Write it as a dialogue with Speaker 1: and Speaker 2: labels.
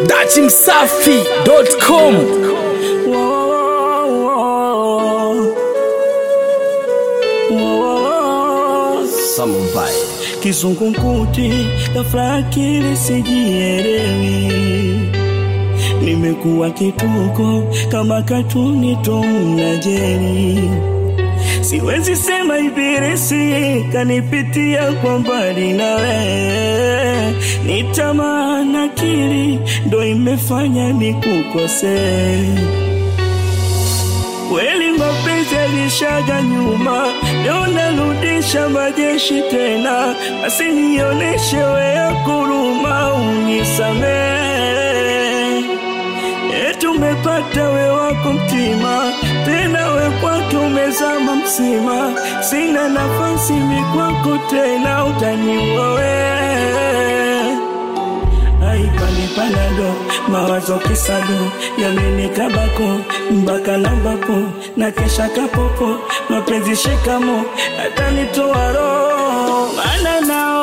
Speaker 1: dachimsafi.com
Speaker 2: Kizungumkuti ghafla akili sijielewi, nimekuwa kituko kama katuni Tom na Jerry. Siwezi sema ibilisi kanipitia kwa mbali nawe, ni tamaa na akili ndo imefanya nikukosee. Kweli mapenzi yalishaga nyuma, leo narudisha majeshi tena, basi nioneshe wewe kuruma, unisamee. Eti umepata we wako mtima, tena we kwake umezama msima, sina nafasi mi kwako tena, utaniua wewe aipanipalado mawazo kisado yamenikabako mpaka nambapo na kesha kapopo mapenzi shikamo atanitoa roho mana